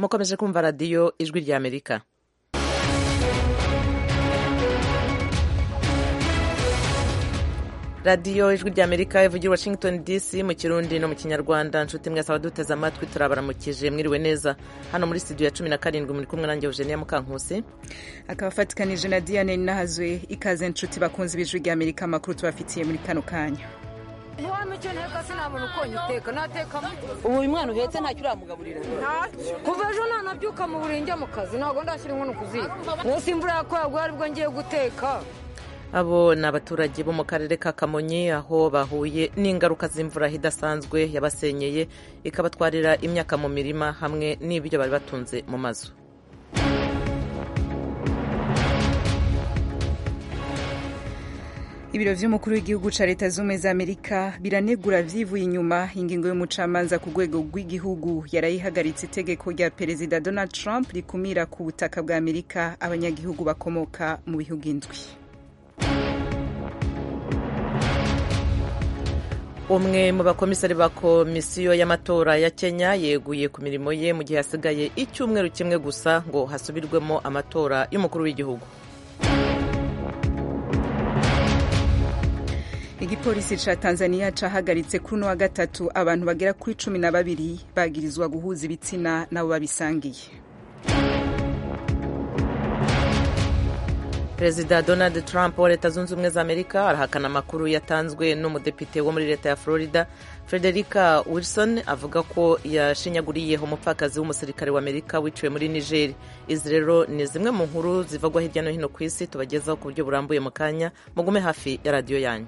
mukomeje kumva radiyo ijwi ry'amerika radiyo ijwi ry'amerika ivugira washington dc mu kirundi no mu kinyarwanda nshuti mwese abaduteze amatwi turabaramukije mwiriwe neza hano muri studio ya cumi na karindwi muri kumwe nanjye eugenia mukankusi akaba afatikanije na diane nahazwe ikaze nshuti bakunze ibijwi ry'amerika amakuru tubafitiye muri kano kanya ubu uyu mwana uhetse ntacyo uramugaburira kuva ejo ntanabyuka mu burenge mu kazi ntabwo ndashyira inkono ku ziko munsi imvura yakoraguye aribwo ngiye guteka abo ni abaturage bo mu karere ka kamonyi aho bahuye n'ingaruka z'imvura idasanzwe yabasenyeye ikabatwarira imyaka mu mirima hamwe n'ibyo bari batunze mu mazu ibiro by'umukuru w'igihugu cya leta z'ubumwe za amerika biranegura byivuye inyuma ingingo y'umucamanza ku rwego rw'igihugu yarayihagaritse itegeko rya perezida donald trump rikumira ku butaka bwa amerika abanyagihugu bakomoka mu bihugu indwi umwe mu bakomisari ba komisiyo y'amatora ya kenya yeguye ku mirimo ye mu gihe hasigaye icyumweru kimwe gusa ngo hasubirwemo amatora y'umukuru w'igihugu igipolisi cya tanzania cyahagaritse kuri uno wa gatatu abantu bagera kuri cumi na babiri bagirizwa guhuza ibitsina nabo babisangiye perezida donald trump wa leta zunze ubumwe za amerika arahakana amakuru yatanzwe n'umudepite wo muri leta ya florida frederica wilson avuga ko yashinyaguriyeho umupfakazi w'umusirikare wa amerika wiciwe muri niger izi rero ni zimwe mu nkuru zivugwa hirya no hino ku isi tubagezaho ku buryo burambuye mu kanya mugume hafi ya radiyo yanyu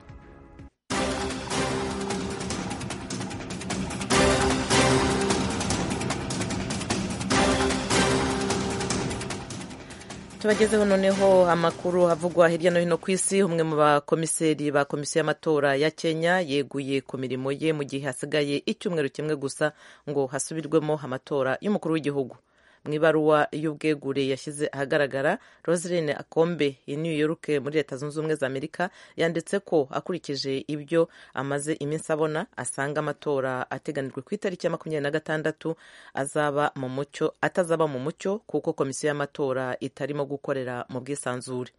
tubagezeho noneho amakuru avugwa hirya no hino ku isi umwe mu bakomiseri ba komisiyo y'amatora ya kenya yeguye ku mirimo ye mu gihe hasigaye icyumweru kimwe gusa ngo hasubirwemo amatora y'umukuru w'igihugu mu ibaruwa y'ubwegure yashyize ahagaragara roseline akombe i new york muri leta zunze ubumwe za amerika yanditse ko akurikije ibyo amaze iminsi abona asanga amatora ateganijwe ku itariki ya makumyabiri na gatandatu azaba mu mucyo atazaba mu mucyo kuko komisiyo y'amatora itarimo gukorera mu bwisanzure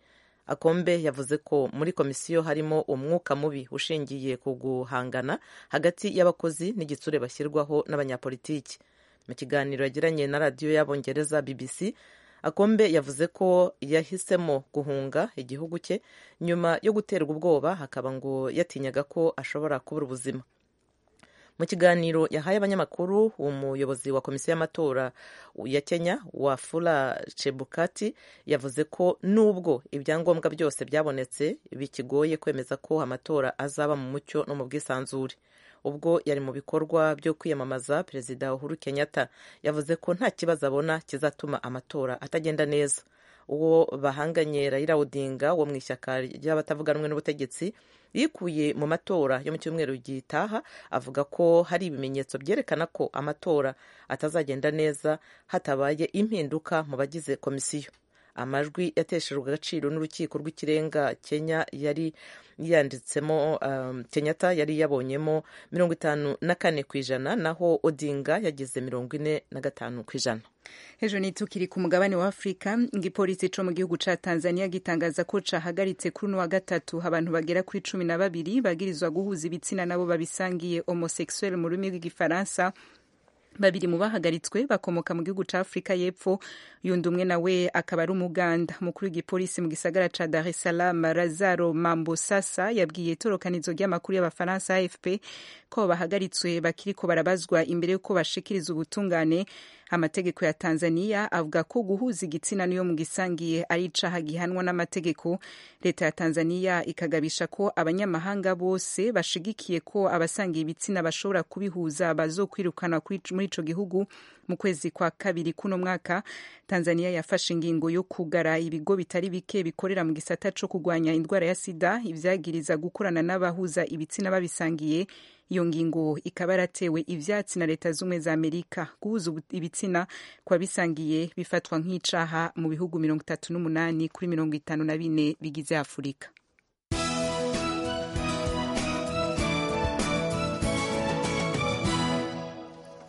akombe yavuze ko muri komisiyo harimo umwuka mubi ushingiye ku guhangana hagati y'abakozi n'igitsure bashyirwaho n'abanyapolitiki mu kiganiro yagiranye na radiyo y'abongereza bbc akombe yavuze ko yahisemo guhunga igihugu cye nyuma yo guterwa ubwoba hakaba ngo yatinyaga ko ashobora kubura ubuzima mu kiganiro yahaye abanyamakuru umuyobozi wa komisiyo y'amatora ya kenya wafula chebukati yavuze ko nubwo ibyangombwa byose byabonetse bikigoye kwemeza ko amatora azaba mu mucyo no mu bwisanzure ubwo yari mu bikorwa byo kwiyamamaza perezida uhuru kenyatta yavuze ko nta kibazo abona kizatuma amatora atagenda neza uwo bahanganye raila odinga wo mu ishyaka ry'abatavuga rumwe n'ubutegetsi yikuye mu matora yo mu cyumweru gitaha avuga ko hari ibimenyetso byerekana ko amatora atazagenda neza hatabaye impinduka mu bagize komisiyo amajwi yateshejwe agaciro n'urukiko rw'ikirenga kenya yari yanditsemo um, kenyatta yari yabonyemo mirongo itanu na kane ku ijana naho odinga yagize mirongo ine na gatanu ku ijana hejuru nitukiri ku mugabane wa afurika igipolisi co mu gihugu ca tanzania gitangaza ko cahagaritse kuri uno wa gatatu abantu bagera kuri cumi na babiri bagirizwa guhuza ibitsina nabo babisangiye homosexuel mu rurimi rw'igifaransa babiri mu bahagaritswe bakomoka mu gihugu cya afurika y'epfo yundi umwe nawe akaba ari umuganda umukuru w'igipolisi mu gisagara cya dar es salaam razaro mambosasa yabwiye itorokanizo ry'amakuru y'abafaransa afp ko bahagaritswe bakiriko barabazwa imbere y'uko bashikiriza ubutungane amategeko ya tanzania avuga ko guhuza igitsina niyo mu gisangiye ari icaha gihanwa n'amategeko leta ya tanzania ikagabisha ko abanyamahanga bose bashigikiye ko abasangiye ibitsina bashobora kubihuza bazokwirukana muri ico gihugu mu kwezi kwa kabiri kuno mwaka tanzania yafashe ingingo yo kugara ibigo bitari bike bikorera mu gisata co kurwanya indwara ya sida ivyagiriza gukorana n'abahuza ibitsina babisangiye iyo ngingo ikaba yaratewe ivyatsi na leta z'ubumwe za amerika guhuza ibitsina kwa bisangiye bifatwa nk'icaha mu bihugu mirongo itatu n'umunani kuri mirongo itanu na bine bigize afurika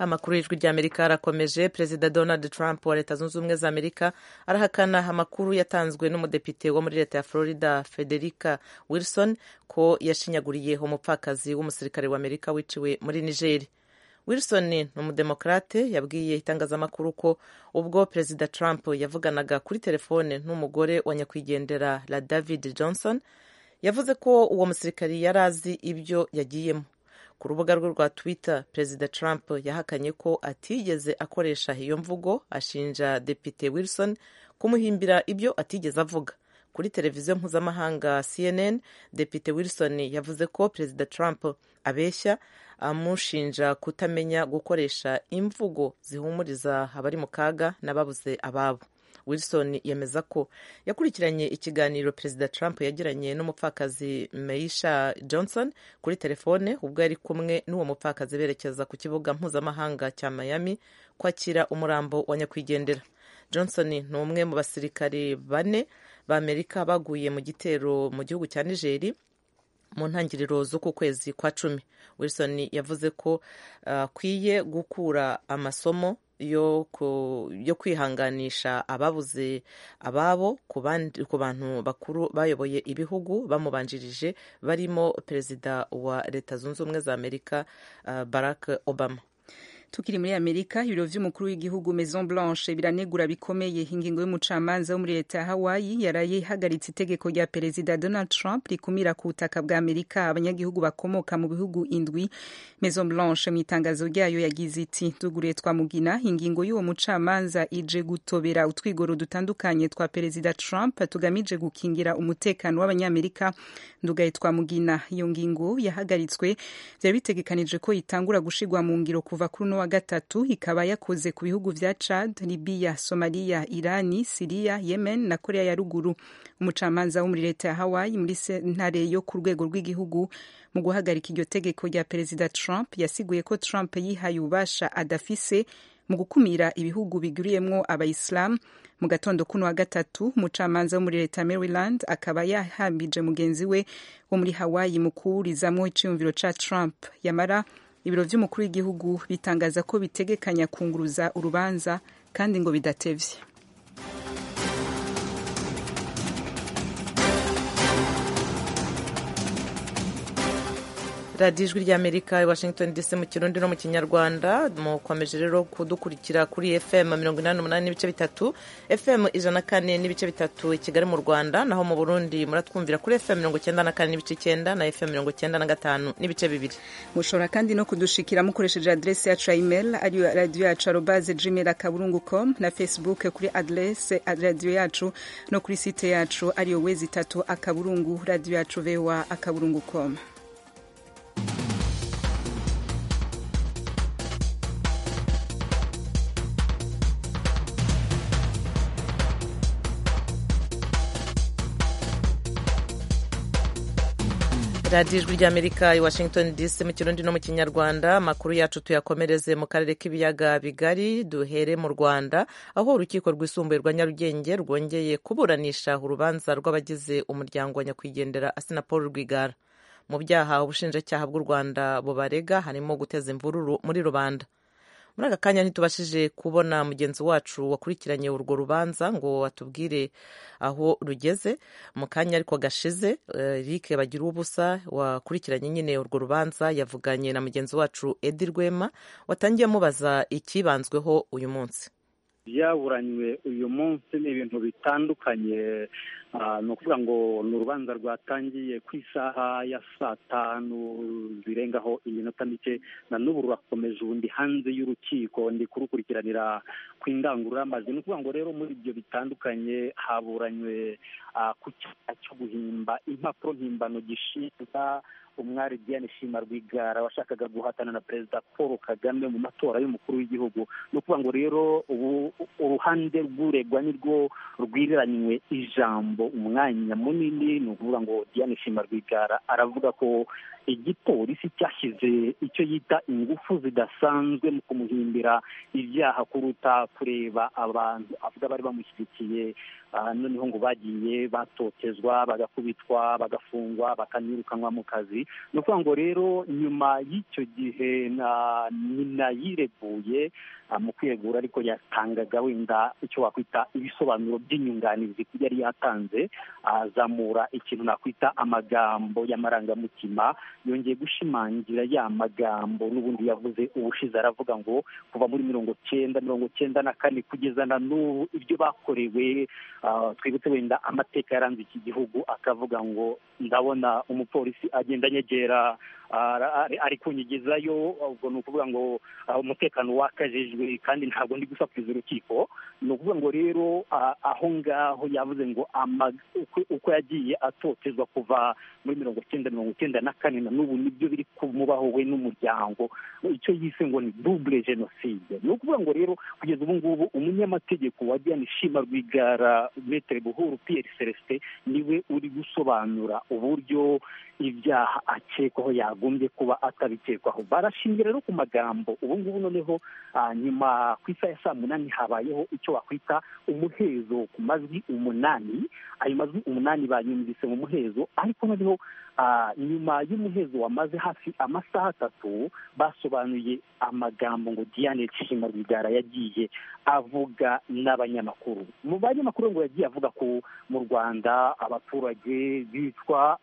amakuru y'ijwi ry'amerika arakomeje perezida donald trump wa leta zunze ubumwe za amerika arahakana amakuru yatanzwe n'umudepite wo muri leta ya florida federica wilson ko yashinyaguriye umupfakazi w'umusirikare wa amerika wiciwe muri nigeri wilson ni umudemokarate yabwiye itangazamakuru ko ubwo perezida trump yavuganaga kuri telefone n'umugore wa nyakwigendera la david johnson yavuze ko uwo musirikari yari azi ibyo yagiyemo ku rubuga rwe rwa twitter perezida trump yahakanye ko atigeze akoresha iyo mvugo ashinja depite wilson kumuhimbira ibyo atigeze avuga kuri televiziyo mpuzamahanga cnn depite wilson yavuze ko perezida trump abeshya amushinja kutamenya gukoresha imvugo zihumuriza abari mu kaga n'ababuze ababo wilson yemeza ko yakurikiranye ikiganiro perezida trump yagiranye n'umupfakazi meisha johnson kuri telefone ubwo yari kumwe n'uwo mupfakazi berekeza ku kibuga mpuzamahanga cya miami kwakira umurambo wa nyakwigendera johnson ni umwe mu basirikare bane b'amerika baguye mu gitero mu gihugu cya nigeri mu ntangiriro z'uku kwezi kwa cumi wilson yavuze ko akwiye uh, gukura amasomo yo kwihanganisha ababuze ababo ku bantu bakuru bayoboye ibihugu bamubanjirije barimo perezida wa leta zunze ubumwe za amerika barack obama tukiri muri amerika ibiro vy'umukuru w'igihugu maison blanche biranegura bikomeye ingingo y'umucamanza wo muri leta ya hawaii yaraye ihagaritse itegeko rya perezida donald trump rikumira ku butaka bwa amerika abanyagihugu bakomoka mu bihugu indwi maison blanche mu itangazo ryayo yagize iti tuguriye twamugina ingingo y'uwo mucamanza ije gutobera utwigoro dutandukanye twa perezida trump tugamije gukingira umutekano w'abanyamerika ndugaye twamugina iyo ngingo yahagaritswe byari bitegekanije ko itangura gushigwa mu ngiro kuva kuri uno wa gatatu ikaba yakoze ku bihugu vya Chad, Libya, Somalia, Irani, Siria, Yemen na Korea ya ruguru. Umucamanza wo muri leta ya Hawaii muri sentare yo ku rwego rw'igihugu mu guhagarika iryo tegeko rya perezida Trump yasiguye ko Trump yihaye ububasha adafise mu gukumira ibihugu biguriyemwo abayisilamu mu gatondo kuno wa gatatu umucamanza wo muri leta ya maryland akaba yahambije mugenzi we wo muri hawaii mu kuwurizamwo iciyumviro ca trump yamara ibiro by'umukuru w'igihugu bitangaza ko bitegekanya kunguruza urubanza kandi ngo bidatevye radiyo ijwi ry'amerika i washington dc mu kirundi no mu kinyarwanda mukomeje rero kudukurikira kuri fm mirongo inani n'umunani n'ibice bitatu fm ijana kane n'ibice bitatu i kigali mu rwanda naho mu burundi muratwumvira kuri fm mirongo icyenda na kane n'ibice icyenda na fm mirongo icyenda na gatanu n'ibice bibiri mushobora kandi no kudushikira mukoresheje aderesi yacu ya email ariyo radiyo yacu arobaze gmail akaburungu com na facebook kuri aderesi radiyo yacu no kuri site yacu ariyo wezi itatu akaburungu radiyo yacu voa akaburungu com radiyo ijwi ry'amerika i washington dc mu kirundi no mu kinyarwanda amakuru yacu tuyakomereze mu karere k'ibiyaga bigari duhere mu rwanda aho urukiko rwisumbuye rwa nyarugenge rwongeye kuburanisha urubanza rw'abagize umuryango wa nyakwigendera asina paul rwigara mu byaha ubushinjacyaha bw'u rwanda bubarega harimo guteza imvururu muri rubanda muri aka kanya ntitubashije kubona mugenzi wacu wakurikiranye urwo rubanza ngo atubwire aho rugeze mu kanya ariko gashize eric bagira ubusa wakurikiranye nyine urwo rubanza yavuganye na mugenzi wacu edi rwema watangiye amubaza ikibanzweho uyu munsi byaburanywe uyu munsi ni ibintu bitandukanye ni ukuvuga ngo ni urubanza rwatangiye ku isaha ya saa tanu zirengaho iminota mike na n'ubu rurakomeje ubundi hanze y'urukiko ndi kurukurikiranira ku indangururamajwi ni ukuvuga ngo rero muri ibyo bitandukanye haburanywe ku cyaha cyo guhimba impapuro mpimbano gishinga umwari diane shima rwigara washakaga guhatana na perezida paul kagame mu matora y'umukuru w'igihugu ni ukuvuga ngo rero ubu uruhande rw'uregwa nirwo rwiriranywe ijambo umwanya munini ni ukuvuga ngo diane shima rwigara aravuga ko igipolisi cyashyize icyo yita ingufu zidasanzwe mu kumuhimbira ibyaha kuruta kureba abantu avuga bari bamushyigikiye noneho ngo bagiye batotezwa bagakubitwa bagafungwa bakanirukanwa mu kazi ni ukuvuga ngo rero nyuma y'icyo gihe nyina yireguye mu kwegura ariko yatangaga wenda icyo wakwita ibisobanuro by'inyunganizi yari yatanze azamura ikintu nakwita amagambo y'amarangamutima yongeye gushimangira ya magambo n'ubundi yavuze ubushize aravuga ngo kuva muri mirongo cyenda mirongo cyenda na kane kugeza na n'ubu ibyo bakorewe twibutse wenda amateka yaranze iki gihugu akavuga ngo ndabona umupolisi agenda anyegera ari kunyigizayo ubwo ni ukuvuga ngo umutekano wakajijwe kandi ntabwo ndi gusakuriza urukiko ni ukuvuga ngo rero aho ngaho yavuze ngo uko yagiye atotezwa kuva muri mirongo cyenda mirongo cyenda na kane na n'ubu nibyo biri kumubaho we n'umuryango icyo yise ngo ni dubure jenoside ni ukuvuga ngo rero kugeza ubu ngubu umunyamategeko wa diane shima rwigara metere buhuru piyeri celestin niwe uri gusobanura uburyo ibyaha akekwaho yagombye kuba atabikekwaho barashingiye rero ku magambo ubu ngubu noneho nyuma ku isaha ya saa munani habayeho icyo wakwita umuhezo ku majwi umunani ayo majwi umunani banyumvise mu muhezo ariko noneho nyuma y'umuhezo wamaze hafi amasaha atatu basobanuye amagambo ngo diane nshima rwigara yagiye avuga n'abanyamakuru mu banyamakuru ngo yagiye avuga ko mu rwanda abaturage bicwa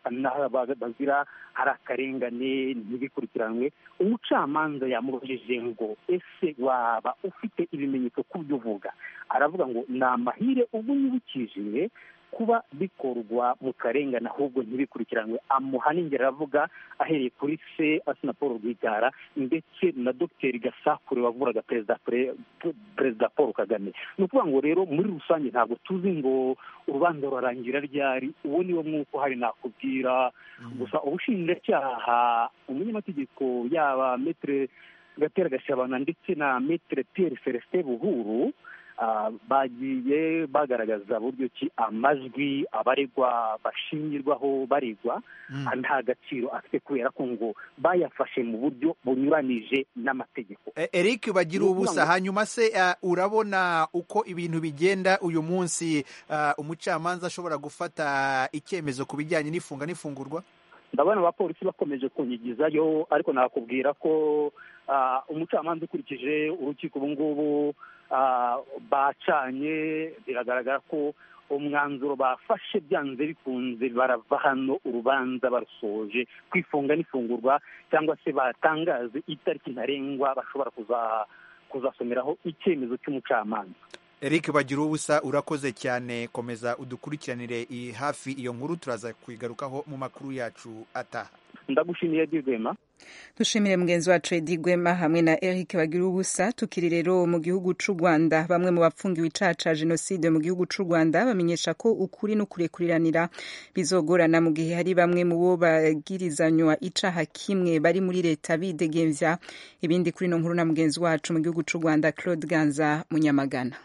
bazira hari akarengane ntibikurikiranwe umucamanza yamuroheje ngo ese waba ufite ibimenyetso ku byo uvuga aravuga ngo ni amahire ubwo yibukije kuba bikorwa mu karengane ahubwo ntibikurikiranwe amuha n'ingero aravuga ahereye kuri se asina paul rwigara ndetse na dogiteri gasakure wavuraga perezida paul kagame ni ukuvuga ngo rero muri rusange ntabwo tuzi ngo urubanza rurarangira ryari uwo niwo mwuko hari nakubwira gusa ubushinjacyaha umunyamategeko yaba metere gatera gashabana ndetse na metere piyeri celestin buhuru bagiye bagaragaza buryo ki amajwi abaregwa bashingirwaho baregwa nta gaciro afite kubera ko ngo bayafashe mu buryo bunyuranije n'amategeko eric bagira ubusa hanyuma se urabona uko ibintu bigenda uyu munsi umucamanza ashobora gufata icyemezo ku bijyanye n'ifunga n'ifungurwa ndabona abapolisi bakomeje kunyigizayo ariko nakubwira ko umucamanza ukurikije urukiko ubu ngubu bacanye biragaragara ko umwanzuro bafashe byanze bikunze barava hano urubanza barusoje kwifunga n'ifungurwa cyangwa se batangaze itariki ntarengwa bashobora kuzasomeraho icyemezo cy'umucamanza eric bagira ubusa urakoze cyane komeza udukurikiranire hafi iyo nkuru turaza kuyigarukaho mu makuru yacu ataha ndagushimiye dirwema dushimire mugenzi wacu edi gwema hamwe na eric bagira ubusa tukiri rero mu gihugu cy'u rwanda bamwe mu bapfungiwe icyaha cya jenoside mu gihugu cy'u rwanda bamenyesha ko ukuri n'ukurekuriranira bizogorana mu gihe hari bamwe mu bo bagirizanywa icyaha kimwe bari muri leta bidegembya ibindi kuri ino nkuru na mugenzi wacu mu gihugu cy'u rwanda claude ganza munyamagana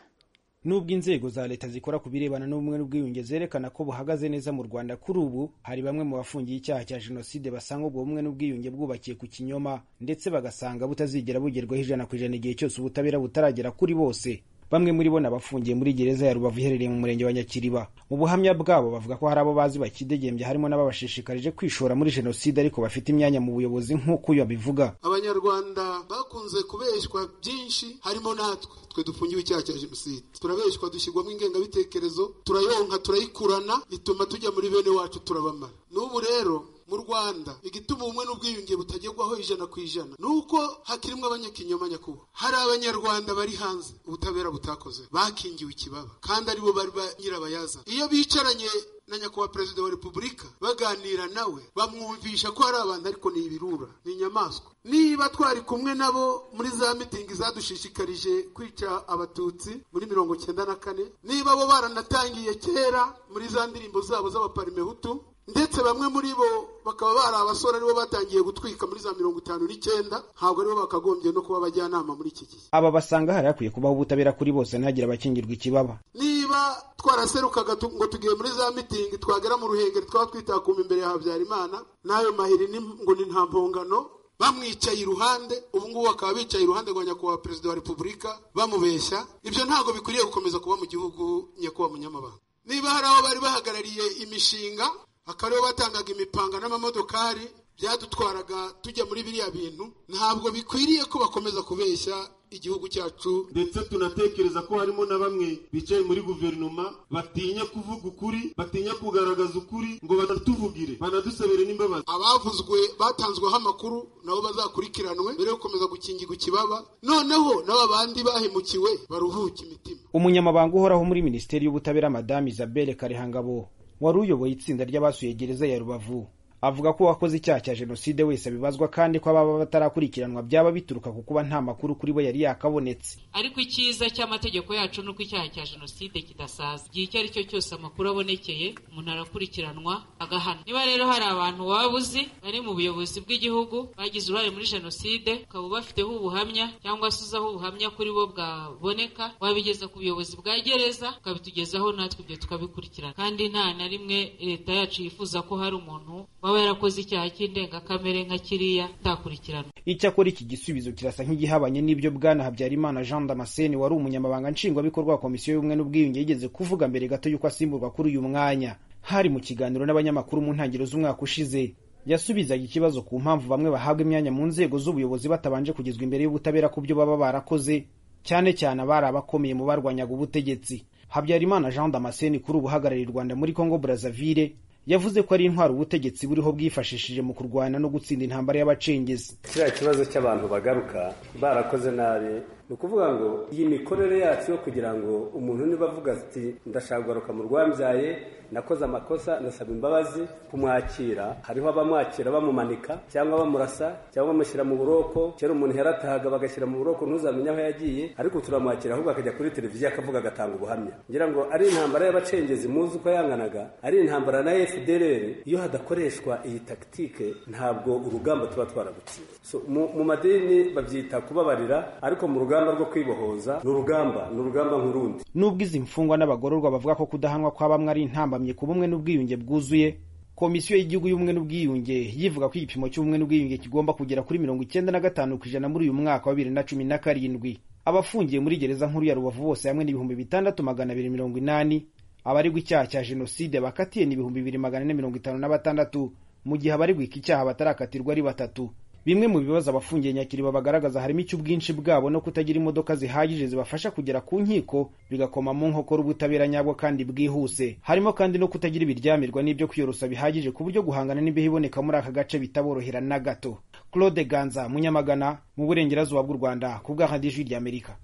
nubwo inzego za leta zikora ku birebana n'ubumwe n'ubwiyunge zerekana ko buhagaze neza mu rwanda kuri ubu hari bamwe mu bafungiye icyaha cya jenoside basanga ubwo bumwe n'ubwiyunge bwubakiye ku kinyoma ndetse bagasanga butazigera bugerwaho ijana ku ijana igihe cyose ubutabera butaragera kuri bose bamwe muri bo nabafungiye muri gereza ya rubavu iherereye mu murenge wa nyakiriba mu buhamya bwabo bavuga ko hari abo bazi bakidegembya harimo n'ababashishikarije kwishora muri jenoside ariko bafite imyanya mu buyobozi nk'uko uyu abivuga abanyarwanda bakunze kubeshywa byinshi harimo natwe twe dufungiwe icyaha cya jenoside turabeshywa dushyirwamo ingengabitekerezo turayonka turayikurana ituma tujya muri bene wacu turabamara n'ubu rero mu rwanda igituma ubumwe n'ubwiyunge butagerwaho ijana ku ijana ni uko hakirimo abanyakinyoma nyakubahwa hari abanyarwanda bari hanze ubutabera butakoze bakingiwe ikibaba kandi aribo bari ba nyirabayazana iyo bicaranye na nyakubahwa perezida wa repubulika baganira nawe bamwumvisha ko hari abantu ariko ni ibirura ni inyamaswa niba twari kumwe nabo muri za mitingi zadushishikarije kwica abatutsi muri mirongo cyenda na kane niba bo baranatangiye kera muri za ndirimbo zabo z'abaparimehutu ndetse bamwe muri bo bakaba bari abasore aribo batangiye gutwika muri za mirongo itanu n'icyenda ntabwo aribo bakagombye no kuba abajyanama muri iki gihe aba basanga hari hakwiye kubaho ubutabera kuri bose ntihagire abakingirwa ikibaba niba niba twaraserukaga tu- ngo tugiye muri za mitingi twagera mu ruhengeri twaba twitakuma imbere ya habyarimana n'ayo mahiri ni- ngo ni nta mpongano bamwicaye iruhande ubu ngubu bakaba bicaye iruhande rwa nyakubahwa perezida wa repubulika bamubeshya ibyo ntabwo bikwiriye gukomeza kuba mu gihugu nyakubahwa munyamabanga niba hari aho bari bahagarariye imishinga akaba aribo batangaga imipanga n'amamodokari byadutwaraga tujya muri biriya bintu ntabwo bikwiriye ko bakomeza kubeshya igihugu cyacu ndetse tunatekereza ko harimo na bamwe bicaye muri guverinoma batinya kuvuga ukuri batinya kugaragaza ukuri ngo batatuvugire banadusabire n'imbabazi abavuzwe batanzweho amakuru nabo bazakurikiranwe mbere yo gukomeza gukingirwa ikibaba noneho n'aba bandi bahemukiwe baruhuke imitima umunyamabanga uhoraho muri minisiteri y'ubutabera madamu isabelle karehangabo wari uyoboye itsinda ry'abasuye gereza ya rubavu avuga ko uwakoze icyaha cya jenoside wese abibazwa kandi ko ababa batarakurikiranwa byaba bituruka ku kuba nta makuru kuri we yari yakabonetse ariko icyiza cy'amategeko yacu ni uko icyaha cya jenoside kidasaza igihe icyo ari cyo cyose amakuru abonekeye umuntu arakurikiranwa agahana niba rero hari abantu waba uzi bari mu buyobozi bw'igihugu bagize uruhare muri jenoside ukaba ubafiteho ubuhamya cyangwa se uzaho ubuhamya kuri bo bwaboneka wabigeza ku buyobozi bwa gereza ukabitugezaho natwe ibyo tukabikurikirana kandi nta na rimwe leta yacu yifuza ko hari umuntu waba yarakoze icyaha cy'indengakamere nka kiriya atakurikiranwa icyakora iki gisubizo kirasa nk'igihabanye n'ibyo bwana habyarimana jean damascene wari umunyamabanga nshingwabikorwa wa komisiyo y'ubumwe n'ubwiyunge yigeze kuvuga mbere gato y'uko asimburwa kuri uyu mwanya hari mu kiganiro n'abanyamakuru mu ntangiriro z'umwaka ushize yasubizaga ikibazo ku mpamvu bamwe bahabwa imyanya mu nzego z'ubuyobozi batabanje kugezwa imbere y'ubutabera ku byo baba barakoze cyane cyane abari abakomeye mu barwanyaga ubutegetsi habyarimana jean damascene kuri ubu uhagarariye u rwanda muri congo brazzaville yavuze ko ari intwaro ubutegetsi buriho bwifashishije mu kurwana no gutsinda intambara y'abacengezi kiriya kibazo cy'abantu bagaruka barakoze nabi ni ukuvuga ngo iyi mikorere yacu yo kugira ngo umuntu niba avuga ati ndashaka kugaruka mu rwambyaye nakoze amakosa ndasaba imbabazi kumwakira hariho abamwakira bamumanika cyangwa bamurasa cyangwa bamushyira mu buroko kera umuntu yaratahaga bagashyira mu buroko ntuzamenye aho yagiye ariko turamwakira ahubwo akajya kuri televiziyo akavuga agatanga ubuhamya ngira ngo ari intambara y'abacengezi muzi uko yanganaga ari intambara na fdrr iyo hadakoreshwa iyi takitike ntabwo urugamba tuba twaragutsinze so, mu, mu madini babyita kubabarira ariko mu rugamba rwo kwibohoza ni urugamba ni urugamba nk'urundi Nubwo izi mfungwa n'abagororwa bavuga ko kudahanwa kwa bamwe ari intambamye ku bumwe n'ubwiyunge bwuzuye komisiyo y'igihugu y'ubumwe n'ubwiyunge yivuga ko igipimo cy'ubumwe n'ubwiyunge kigomba kugera kuri mirongo icyenda na gatanu ku ijana muri uyu mwaka wa bibiri na cumi na karindwi abafungiye muri gereza nkuru ya rubavu bose hamwe n'ibihumbi bitandatu magana abiri mirongo inani abaregwa icyaha cya jenoside bakatiye ni ibihumbi bibiri magana ane mirongo itanu na batandatu mu gihe abaregwa iki cyaha batarakatirwa ari batatu bimwe mu bibazo abafungiye nyakiriba bagaragaza harimo icy'ubwinshi bwabo no kutagira imodoka zihagije zibafasha kugera ku nkiko bigakoma mu nkokora ubutabera nyabwo kandi bwihuse harimo kandi no kutagira ibiryamirwa n'ibyo kwiyorosa bihagije ku buryo guhangana n'imbeho iboneka muri aka gace bitaborohera na gato claude ganza munyamagana mu burengerazuba bw'u rwanda ku bwa radiyo ijwi ry'amerika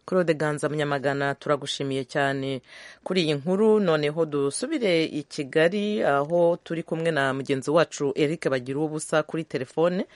claude ganza munyamagana turagushimiye cyane kuri iyi nkuru noneho dusubire i kigali aho turi kumwe na mugenzi wacu eric bagira ubusa kuri telefone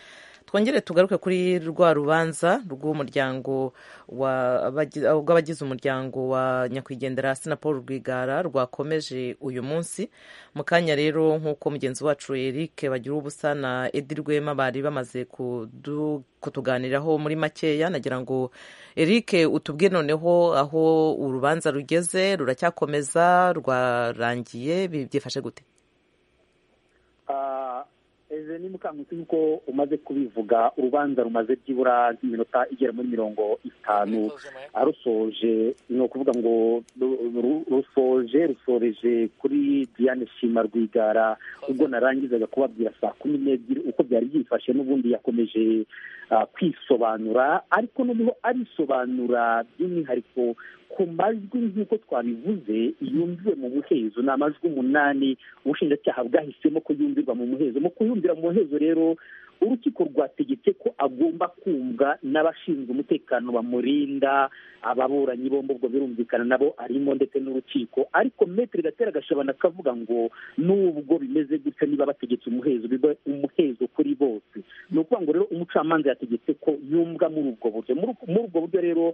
twongere tugaruke kuri rwa rubanza rw'umuryango wa- abagi- rw'abagize umuryango wa nyakwigendera hasi na paul rwigara rwakomeje uyu munsi mu kanya rero nk'uko mugenzi wacu eric bagira ubusa na edi rwema bari bamaze kudu- kutuganiraho muri makeya nagira ngo eric utubwire noneho aho urubanza rugeze ruracyakomeza rwarangiye bi- byifashe gute eze ni mukangusi nk'uko umaze kubivuga urubanza rumaze byibura nk'iminota igera muri mirongo itanu arusoje ni ukuvuga ngo ru- ru- rusoje rusoreje kuri diane shima rwigara ubwo narangizaga kubabwira saa kumi n'ebyiri uko byari byifashe n'ubundi yakomeje ah, kwisobanura ariko noneho arisobanura by'umwihariko ku majwi nk'uko twabivuze yumviwe mu muhezo ni amajwi umunani ubushinjacyaha bwahisemo ko yumvirwa mu muhezo mu kuyumvira mu muhezo rero urukiko rwategetse ko agomba kumva n'abashinzwe umutekano bamurinda ababuranyi bombi ubwo birumvikana nabo arimo ndetse n'urukiko ariko metero gatera gashabana akavuga ngo nubwo bimeze gutya niba bategetse umuhezo biba umuhezo kuri bose ni ukuvuga ngo rero umucamanza yategetse ko yumva muri ubwo buryo muri muri ubwo buryo rero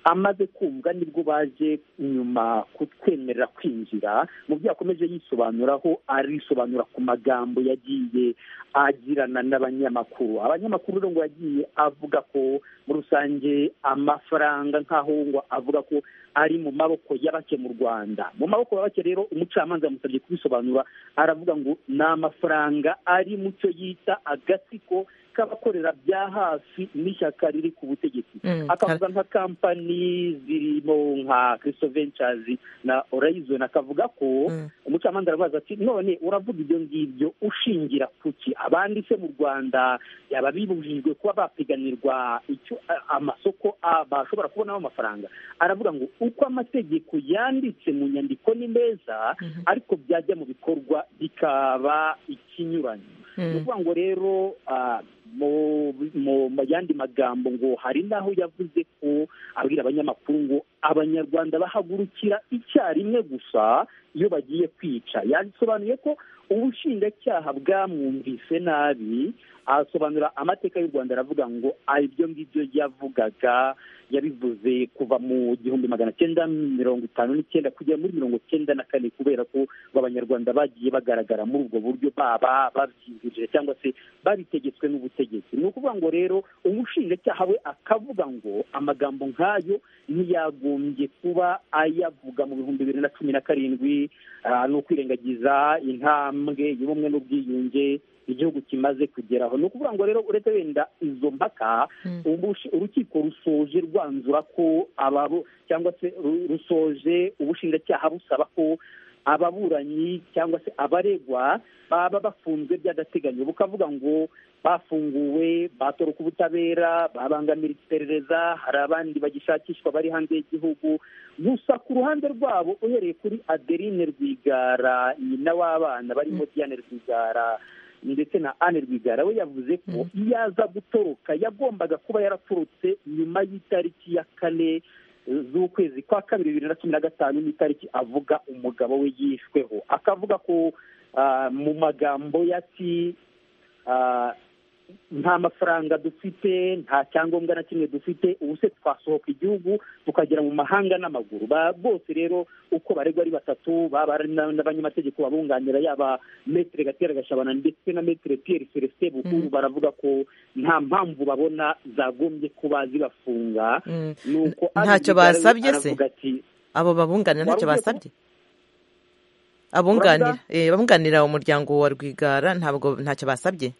amaze kumva nibwo baje nyuma kutwemerera kwinjira mu byo yakomeje yisobanuraho arisobanura ku magambo yagiye agirana n'abanyamakuru abanyamakuru abanyamakuru rero ngo yagiye avuga ko muri rusange amafaranga nk'aho ngo avuga ko ari mu maboko y'abake mu rwanda mu maboko y'abake rero umucamanza yamusabye kubisobanura aravuga ngo ni amafaranga ari mu cyo yita agatsiko k'abakorera bya hafi n'ishyaka riri ku butegetsi akavuga nka kampani zirimo nka kirisito ventures na orayizoni akavuga ko umucamanza arabaza ati none uravuga ibyo ngibyo ushingira ku ki abandi se mu rwanda yaba bibujijwe kuba bapiganirwa icyo amasoko bashobora kubonamo amafaranga aravuga ngo uko amategeko yanditse mu nyandiko ni meza ariko byajya mu bikorwa bikaba ikinyuranyo ni ukuvuga ngo rero mu yandi magambo ngo hari n'aho yavuze ko abwira abanyamakuru ngo abanyarwanda bahagurukira icyarimwe gusa iyo bagiye kwica yasobanuye ko ubushinjacyaha bwamwumvise nabi asobanura amateka y'u rwanda aravuga ngo ibyo ngibyo yavugaga yabivuze kuva mu gihumbi magana cyenda mirongo itanu n'icyenda kugera muri mirongo cyenda na kane kubera ko abanyarwanda bagiye bagaragara muri ubwo buryo baba babyizihije cyangwa se babitegetswe n'ubutegetsi ni ukuvuga ngo rero umushinjacyaha we akavuga ngo amagambo nk'ayo ntiyagombye kuba ayavuga mu bihumbi bibiri na cumi na karindwi ni ukwirengagiza intambwe y'ubumwe n'ubwiyunge igihugu kimaze kugeraho ni ukuvuga ngo rero uretse wenda izo mpaka urukiko rusoje rwanzura ko ababo cyangwa se rusoje ubushinjacyaha busaba ko ababuranyi cyangwa se abaregwa baba bafunzwe by'agateganyo bukavuga ngo bafunguwe batoroka ubutabera babangamira iperereza hari abandi bagishakishwa bari hanze y'igihugu gusa ku ruhande rwabo uhereye kuri adeline rwigara nyina w'abana barimo diane rwigara ndetse na ane rwigara we yavuze ko iyo aza gutoroka yagombaga kuba yaraturutse nyuma y'itariki ya kane z'ukwezi kwa kabiri bibiri na cumi na gatanu n'itariki avuga umugabo we yishweho akavuga ko mu magambo yati nta mafaranga dufite nta cyangombwa na kimwe dufite ubu se twasohoka igihugu tukagera mu mahanga n'amaguru bose rero uko baregwa ari batatu baba ari n'abanyamategeko babunganira yaba metire gatera gashabana ndetse na metire piyeri celestin bukuru baravuga ko nta mpamvu babona zagombye kuba zibafunga nuko ntacyo basabye se abo babunganira ntacyo basabye abunganira umuryango wa rwigara ntabwo ntacyo basabye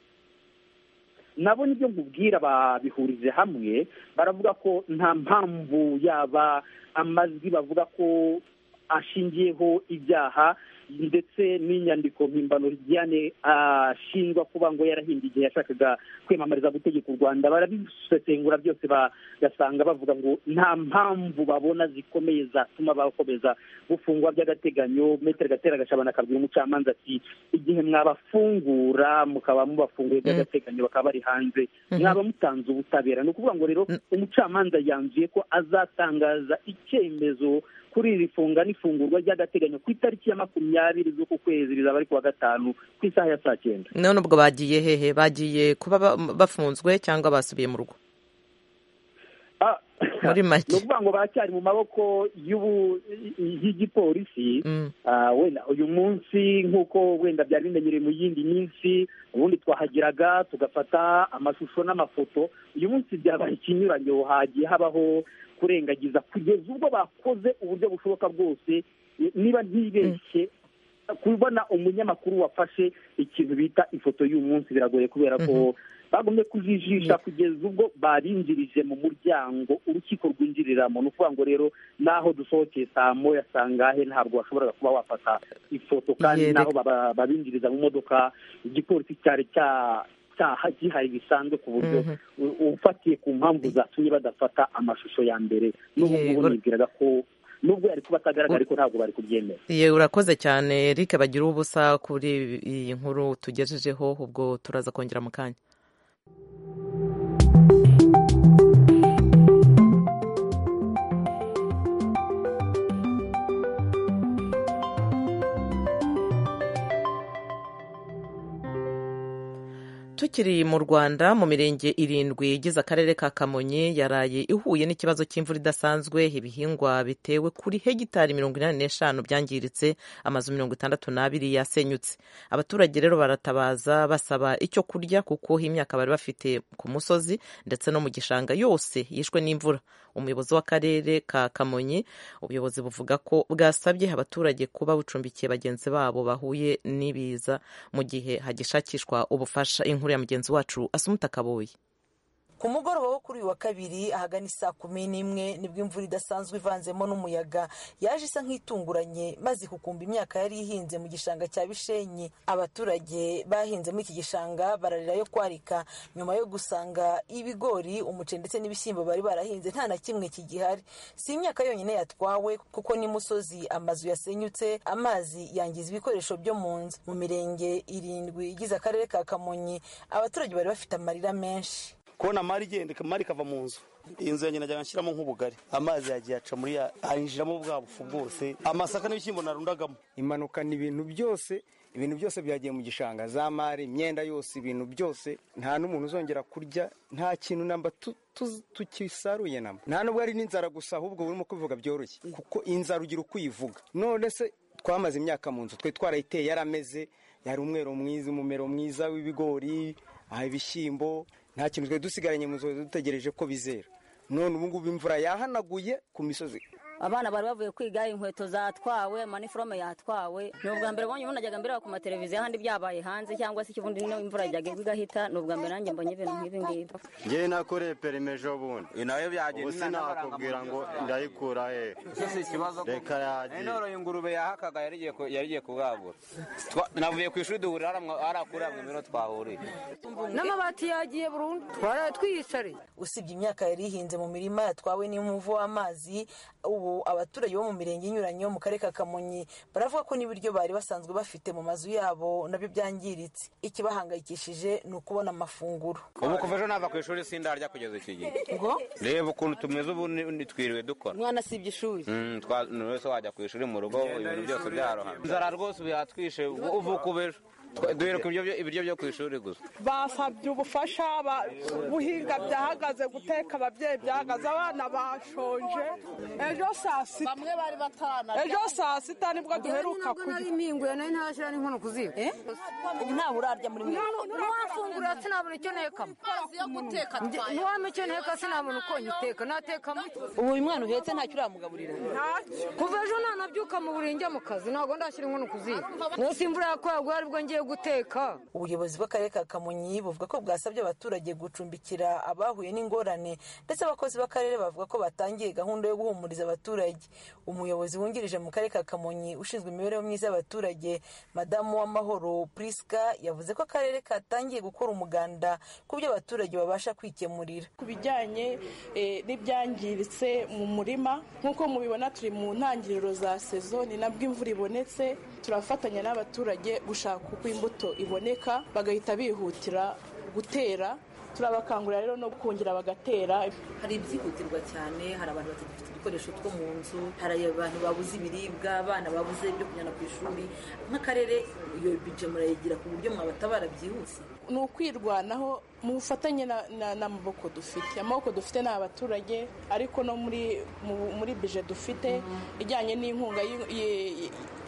nabo nibyo nkubwira babihurize hamwe baravuga ko nta mpamvu yaba amajwi bavuga ko ashingiyeho ibyaha ndetse n'inyandiko mpimbano Diane ashinjwa kuba ngo yarahimbye igihe yashakaga kwiyamamariza gutegeka u rwanda barabisesengura byose bagasanga bavuga ngo nta mpamvu babona zikomeye zatuma bakomeza gufungwa by'agateganyo metero gatera gashabana akabwira umucamanza ati igihe mwabafungura mukaba mubafunguye by'agateganyo bakaba bari hanze mwaba mutanze ubutabera ni ukuvuga ngo rero umucamanza yanzuye ko azatangaza icyemezo kuri iri funga n'ifungurwa ry'agateganyo ku itariki ya makumyabiri z'uku kwezi rizaba ari kuwa gatanu ku isaha ya saa cyenda none ubwo bagiye hehe bagiye kuba bafunzwe cyangwa basubiye mu rugo muri make ni ukuvuga ngo baracyari mu maboko y'igipolisi wenda uyu munsi nk'uko wenda byari bimenyereye mu yindi minsi ubundi twahageraga tugafata amashusho n'amafoto uyu munsi byabaye ikinyuranyo hagiye habaho kurengagiza kugeza ubwo bakoze uburyo bushoboka bwose niba ntibeshye kubona umunyamakuru wafashe ikintu bita ifoto y'umunsi biragoye kubera ko bagumye kujijisha kugeza ubwo babinjirije mu muryango urukiko rwinjiriramo ni ukuvuga ngo rero n'aho dusohokeye saa moya saa ngahe ntabwo washoboraga kuba wafata ifoto kandi n'aho babinjiriza mu modoka igipolisi cyari cya icyaha gihari bisanzwe ku buryo ufatiye ku mpamvu zatumye badafata amashusho ya mbere n'ubu nibwiraga ko nubwo yari kuba atagaragara ariko ntabwo bari kubyemera yewe urakoze cyane eric bagira ubusa kuri iyi nkuru tugejejeho ubwo turaza kongera mu kanya tukiri mu rwanda mu mirenge irindwi igize akarere ka kamonyi yaraye ihuye n'ikibazo cy'imvura idasanzwe ibihingwa bitewe kuri hegitari mirongo inani n'eshanu byangiritse amazu mirongo itandatu n'abiri yasenyutse abaturage rero baratabaza basaba icyo kurya kuko imyaka bari bafite ku musozi ndetse no mu gishanga yose yishwe n'imvura umuyobozi w'akarere ka kamonyi ubuyobozi buvuga ko bwasabye abaturage kuba bucumbikiye bagenzi babo bahuye n'ibiza mu gihe hagishakishwa ubufasha inkuru ya mugenzi wacu asumuta kaboye ku mugoroba wo kuri uyu wa kabiri ahagana isaa kumi n'imwe nibwo imvura idasanzwe ivanzemo n'umuyaga yaje isa nk'itunguranye maze ikukumba imyaka yari ihinze mu gishanga cya bishenyi abaturage bahinze muri iki gishanga bararira yo kwarika nyuma yo gusanga ibigori umuceri ndetse n'ibishyimbo bari barahinze nta na kimwe kigihari si imyaka yonyine yatwawe kuko n'imusozi amazu yasenyutse amazi yangiza ibikoresho byo mu nzu mu mirenge irindwi igize akarere ka kamonyi abaturage bari bafite amarira menshi kubona amari igenda amari ikava mu nzu inzu yanjye najyaga nshyiramo nk'ubugari amazi yagiye aca muri ya yinjiramo bwa bufu bwose amasaka n'ibishyimbo narundagamo impanuka ni ibintu byose ibintu byose byagiye mu gishanga za mari imyenda yose ibintu byose nta n'umuntu uzongera kurya nta kintu namba tukisaruye namba nta nubwo ari n'inzara gusa ahubwo burimo kubivuga byoroshye kuko inzara ugira uko uyivuga none se twamaze imyaka mu nzu twe twarayiteye yarameze yari umwero mwiza umumero mwiza w'ibigori ibishyimbo nta kintu twari dusigaranye mu nzu dutegereje ko bizera none ubu ngubu imvura yahanaguye ku misozi abana bari bavuye kwiga inkweto zatwawe maniforome yatwawe ni ubwa mbere ubonye umuntu ajyaga mbere ku mateleviziyo ahandi byabaye hanze cyangwa se ikibundi niyo imvura yajyaga igahita ni ubwa mbere nanjye mbonye ibintu nk'ibi ngibi ngewe nakoreye perime ejo bundi nayo byagenda ubu sinakubwira ngo ndayikura he si ikibazo reka yagiye noroye ingurube yahakaga yari igiye kubwabura navuye ku ishuri duhurira hariya kuri hamwe niho twahuriye n'amabati yagiye burundu twaraye twiyicariye usibye imyaka yari ihinze mu mirima yatwawe n'umuvu w'amazi ubu abaturage bo mu mirenge inyuranye yo mu karere ka kamonyi baravuga ko n'ibiryo bari basanzwe bafite mu mazu yabo nabyo byangiritse ikibahangayikishije ni ukubona amafunguro ubu kuva ejo nava ku ishuri sindarya kugeza iki gihe reba ukuntu tumeze ubu twiriwe dukora umwana asibye ishuri buri wese wajya ku ishuri mu rugo ibintu byose byarohamye inzara rwose yatwishe uvuka uba ejo duheruka ibiryo byo ku ishuri gusa basabye ubufasha guhinga byahagaze guteka ababyeyi byahagaze abana bashonje ejo saa sita bamwe bari batarana ejo saa sita nibwo duheruka kurya ninguye nari ntashyira n'inkono ku ziko ubu nta burarya muri mwe ntiwafungura sinabona icyo ntekamo ntiwame icyo nteka sinabona uko nyiteka natekamo ubu uyu mwana uhetse ntacyo uramugaburira kuva ejo nta nabyuka mu burenge mu kazi ntabwo ndashyira inkono ku ziko munsi imvura yakoraguye aribwo ngiye guteka ubuyobozi bw'akarere ka kamonyi buvuga ko bwasabye abaturage gucumbikira abahuye n'ingorane ndetse abakozi b'akarere bavuga ko batangiye gahunda yo guhumuriza abaturage umuyobozi wungirije mu karere ka kamonyi ushinzwe imibereho myiza y'abaturage madamu w'amahoro priska yavuze ko akarere katangiye gukora umuganda ku byo abaturage babasha kwikemurira ku bijyanye n'ibyangiritse mu murima nk'uko mubibona turi mu ntangiriro za sezo ni nabwo imvura ibonetse turafatanya n'abaturage gushaka uko imbuto iboneka bagahita bihutira gutera turabakangurira rero no kongera bagatera hari ibyihutirwa cyane hari abantu batagifite udukoresho two mu nzu hari abantu babuze ibiribwa abana babuze ibyo kujyana ku ishuri nk'akarere iyo bije murayigira ku buryo mwabatabara byihuse ni ukwirwanaho mu bufatanye n'amaboko dufite amaboko dufite ni abaturage ariko no muri muri bije dufite ijyanye n'inkunga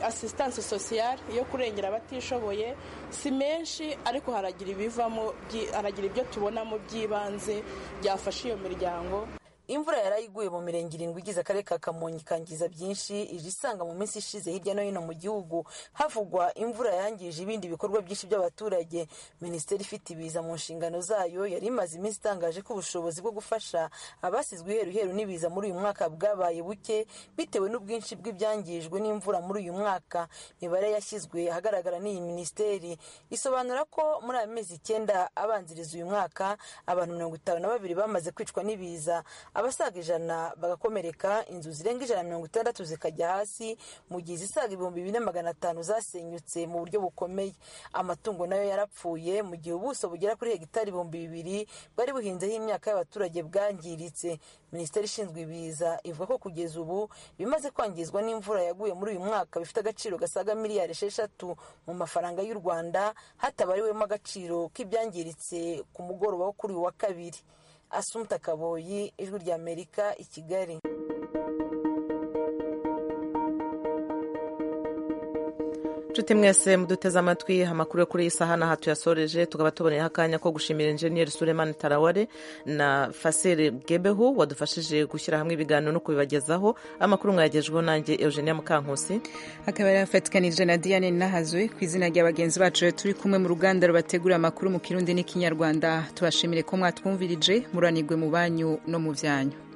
asisitanse sosiyale yo kurengera abatishoboye si menshi ariko haragira ibivamo haragira ibyo tubonamo by'ibanze byafasha iyo miryango imvura yari iguye mu mirenge irindwi igize akarere ka kamonyi ikangiza byinshi ije isanga mu minsi ishize hirya no hino mu gihugu havugwa imvura yangije ibindi bikorwa byinshi by'abaturage minisiteri ifite ibiza mu nshingano zayo yari imaze iminsi itangaje ko ubushobozi bwo gufasha abasizwe iheru iheru n'ibiza muri uyu mwaka bwabaye buke bitewe n'ubwinshi bw'ibyangijwe n'imvura muri uyu mwaka imibare yashyizwe ahagaragara n'iyi minisiteri isobanura ko muri aya mezi icyenda abanziriza uyu mwaka abantu mirongo itanu na babiri bamaze kwicwa n'ibiza abasaga ijana bagakomereka inzu zirenga ijana na mirongo itandatu zikajya hasi mu gihe izisaga ibihumbi bine magana atanu zasenyutse mu buryo bukomeye amatungo nayo yarapfuye mu gihe ubuso bugera kuri hegitari ibihumbi bibiri bwari buhinzeho imyaka y'abaturage bwangiritse minisiteri ishinzwe ibiza ivuga ko kugeza ubu ibimaze kwangizwa n'imvura yaguye muri uyu mwaka bifite agaciro gasaga miliyari esheshatu mu mafaranga y'u rwanda hatabariwemo agaciro k'ibyangiritse ku mugoroba wo kuri uyu wa kabiri asumuta kaboyi ijwi ry'amerika i kigali nshuti mwese muduteze amatwi amakuru yo kuri iyi saha n'aha tuyasoreje tukaba tuboneyeho akanya ko gushimira enjeniyeri suremani taraware na fasere gebehu wadufashije gushyira hamwe ibiganiro no kubibagezaho amakuru mwayagejweho nanjye eugenia mukankusi akaba yarafatikanije na diane nahazwe ku izina rya bagenzi bacu turi kumwe mu ruganda rubategura amakuru mu kirundi n'ikinyarwanda tubashimire ko mwatwumvirije muranigwe mu banyu no mu byanyu